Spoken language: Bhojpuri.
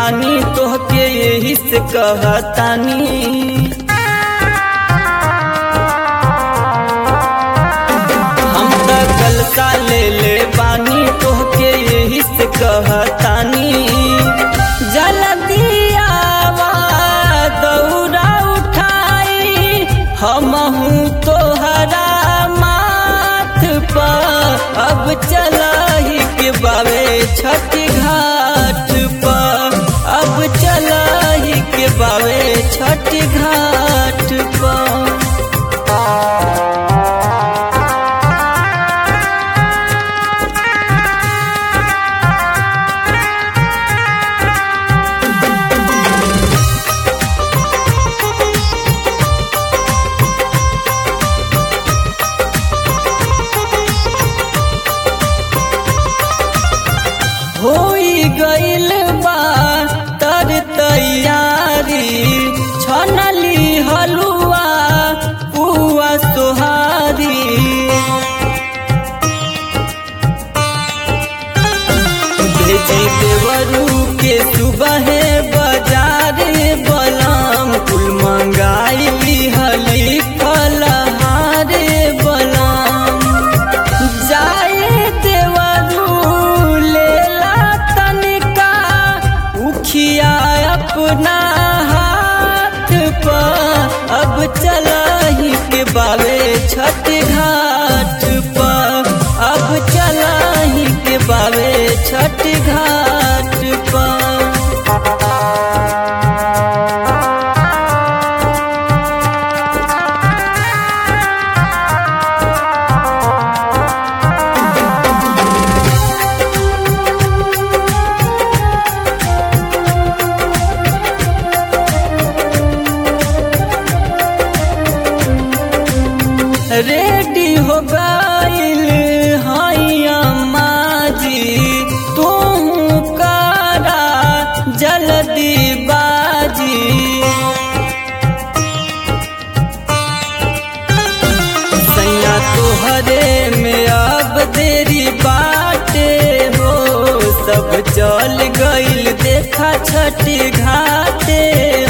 बानी तोहके यही से कहतानी हम त कलसा ले ले बानी तोहके यही से कहतानी जल्दियावा दौड़ा उठाई हमहू तोहरा माथ पर अब चलही के बावे छठ घाट पर अब चलही के बावे छठ घाट पर होई गइल बा तर तैयारी छनली हलुआ पुआ सोहारी भेजी देवरू के सुबह बाजार बलम कुल मंगाई हली फलहारे बलम जाए देवरू लेला तनिका उखिया अपना हाथ पर अब चलही के बावे छठ घाट पर अब चलही के बावे छठ घाट पर रेडी हो गइल हैया माजी तू करा जल्दी बाजी सैया तोहरे में अब देरी बाटे हो सब चल गइल देखा छठी घाटे